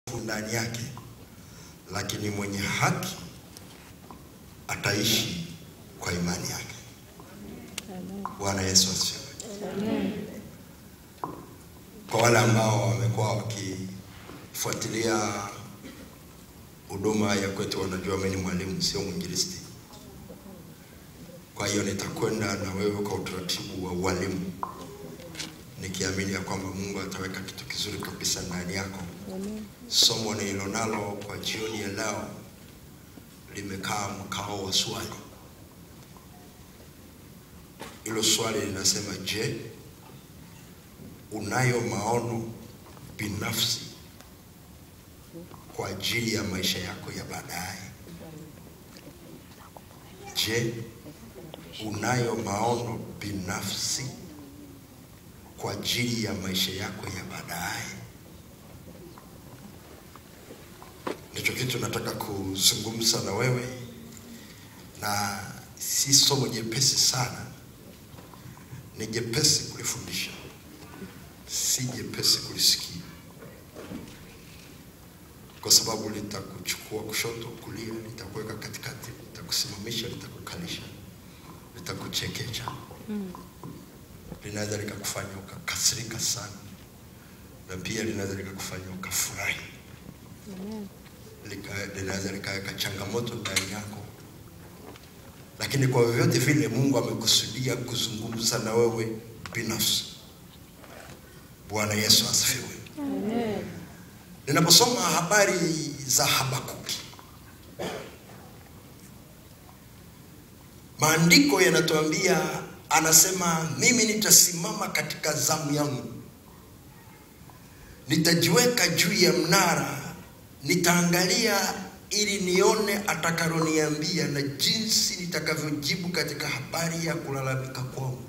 ndani yake, lakini mwenye haki ataishi kwa imani yake. Bwana Yesu asifiwe. Kwa wale ambao wamekuwa wakifuatilia huduma ya kwetu, wanajua mimi ni mwalimu, sio mwinjilisti. Kwa hiyo nitakwenda na wewe kwa utaratibu wa ualimu, nikiamini ya kwamba Mungu ataweka kitu kizuri kabisa ndani yako. Somo nililonalo kwa jioni ya leo limekaa mkao wa swali. Hilo swali linasema, je, unayo maono binafsi kwa ajili ya maisha yako ya baadaye? Je, unayo maono binafsi kwa ajili ya maisha yako ya baadaye? Ndicho kitu nataka kuzungumza na wewe, na si somo jepesi sana, ni jepesi kulifundisha, si jepesi kulisikia, kwa sababu litakuchukua kushoto, kulia, litakuweka katikati, litakusimamisha, litakukalisha, litakuchekecha, linaweza likakufanya ukakasirika sana, na pia linaweza likakufanya ukafurahi lika- linaweza likaweka changamoto ndani yako, lakini kwa vyovyote vile Mungu amekusudia kuzungumza na wewe binafsi. Bwana Yesu asifiwe. Ninaposoma habari za Habakuki, maandiko yanatuambia, anasema mimi nitasimama katika zamu yangu, nitajiweka juu ya mnara nitaangalia ili nione atakaloniambia na jinsi nitakavyojibu katika habari ya kulalamika kwangu.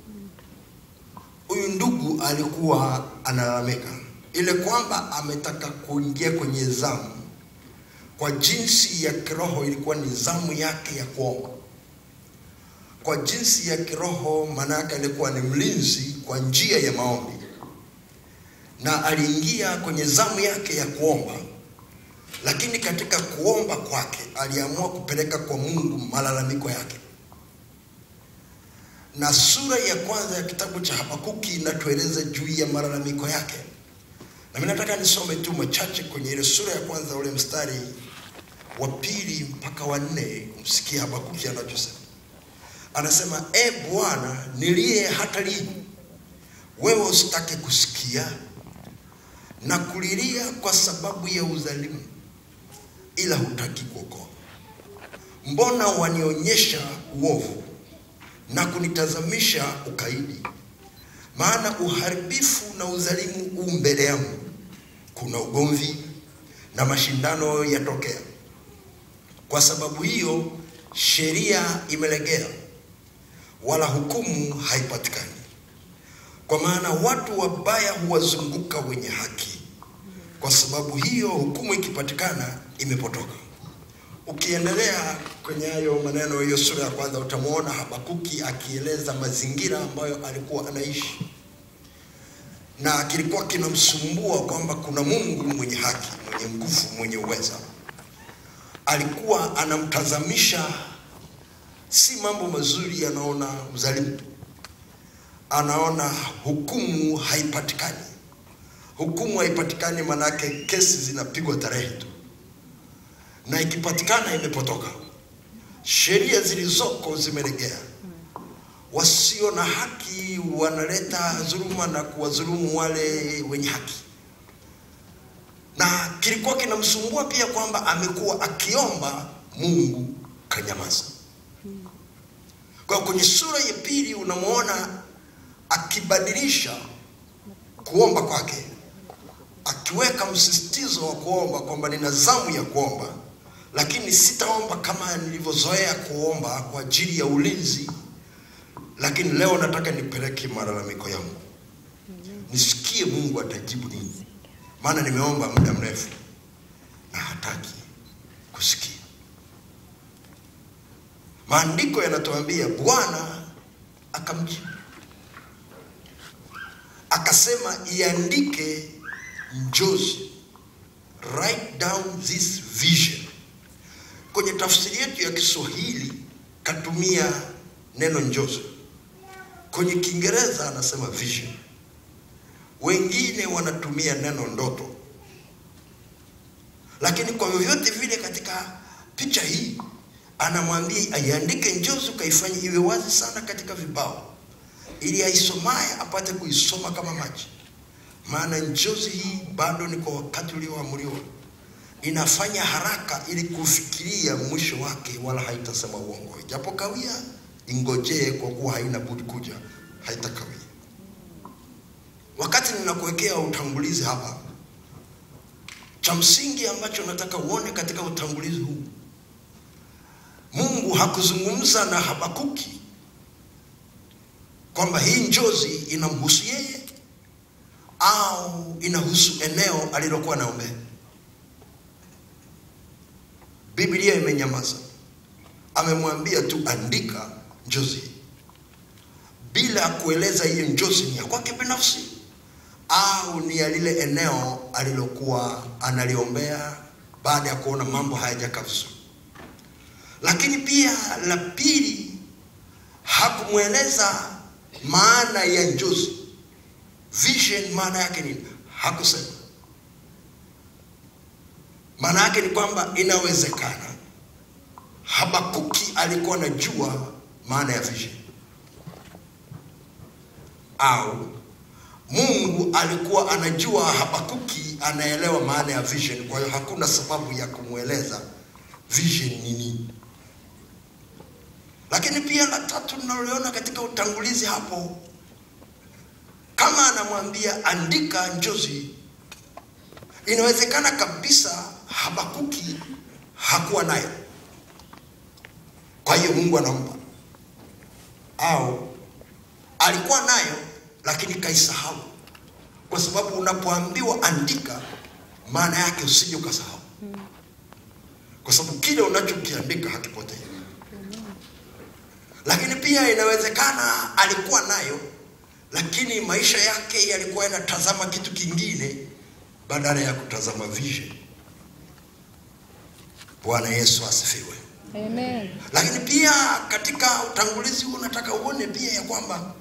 Huyu ndugu alikuwa analalamika ile kwamba ametaka kuingia kwenye zamu. Kwa jinsi ya kiroho ilikuwa ni zamu yake ya kuomba. Kwa jinsi ya kiroho, maana yake alikuwa ni mlinzi kwa njia ya maombi, na aliingia kwenye zamu yake ya kuomba lakini katika kuomba kwake aliamua kupeleka kwa Mungu malalamiko yake. Na sura ya kwanza ya kitabu cha Habakuki inatueleza juu ya malalamiko yake, na mimi nataka nisome tu machache kwenye ile sura ya kwanza, ule mstari wa pili mpaka wa nne. Msikie Habakuki anachosema. Anasema, e Bwana, nilie hata lini? Wewe usitake kusikia na kulilia kwa sababu ya udhalimu ila hutaki kuokoa. Mbona wanionyesha uovu na kunitazamisha ukaidi? Maana uharibifu na udhalimu u mbele yangu, kuna ugomvi na mashindano yatokea. Kwa sababu hiyo sheria imelegea, wala hukumu haipatikani. Kwa maana watu wabaya huwazunguka wenye haki, kwa sababu hiyo hukumu ikipatikana imepotoka. Ukiendelea kwenye hayo maneno, hiyo sura ya kwanza, utamwona Habakuki akieleza mazingira ambayo alikuwa anaishi, na kilikuwa kinamsumbua kwamba kuna Mungu mwenye haki, mwenye nguvu, mwenye uweza. Alikuwa anamtazamisha si mambo mazuri, anaona udhalimu, anaona hukumu haipatikani. Hukumu haipatikani, manake kesi zinapigwa tarehe tu na ikipatikana imepotoka. Sheria zilizoko zimelegea. Wasio na haki wanaleta dhuluma na kuwadhulumu wale wenye haki, na kilikuwa kinamsumbua pia kwamba amekuwa akiomba Mungu kanyamaza. Kwa kwenye sura ya pili unamwona akibadilisha kuomba kwake, akiweka msisitizo wa kuomba kwamba nina zamu ya kuomba lakini sitaomba kama nilivyozoea kuomba kwa ajili ya ulinzi, lakini leo nataka nipeleke malalamiko yangu, nisikie Mungu atajibu nini, maana nimeomba muda mrefu na hataki kusikia. Maandiko yanatuambia Bwana akamjibu akasema, iandike njozi down this vision. Kwenye tafsiri yetu ya Kiswahili katumia neno njozi, kwenye Kiingereza anasema vision, wengine wanatumia neno ndoto, lakini kwa vyovyote vile katika picha hii anamwambia aiandike njozi, ukaifanya iwe wazi sana katika vibao, ili aisomaye apate kuisoma kama maji. Maana njozi hii bado ni kwa wakati ulioamriwa, inafanya haraka ili kufikiria mwisho wake, wala haitasema uongo. Japo kawia, ingojee, kwa kuwa haina budi kuja, haitakawia. Wakati ninakuwekea utangulizi hapa, cha msingi ambacho nataka uone katika utangulizi huu Mungu hakuzungumza na Habakuki kwamba hii njozi inamhusu yeye au inahusu eneo alilokuwa naombea. Biblia imenyamaza, amemwambia tu andika njozi hii, bila kueleza hiyo njozi ni ya kwake binafsi au ni ya lile eneo alilokuwa analiombea baada ya kuona mambo hayajakaa vizuri. Lakini pia la pili, hakumweleza maana ya njozi vision, maana yake nini? Hakusema. Maana yake ni kwamba inawezekana Habakuki alikuwa anajua maana ya vision, au Mungu alikuwa anajua Habakuki anaelewa maana ya vision. Kwa hiyo hakuna sababu ya kumweleza vision ni nini. Lakini pia la tatu tunaloliona katika utangulizi hapo, kama anamwambia andika njozi, inawezekana kabisa Habakuki hakuwa nayo, kwa hiyo Mungu anampa, au alikuwa nayo lakini kaisahau, kwa sababu unapoambiwa andika, maana yake usije ukasahau, kwa sababu kile unachokiandika hakipotei lakini pia inawezekana alikuwa nayo, lakini maisha yake yalikuwa yanatazama kitu kingine badala ya kutazama vision. Bwana Yesu asifiwe. Amen. Lakini pia katika utangulizi huu nataka uone pia ya kwamba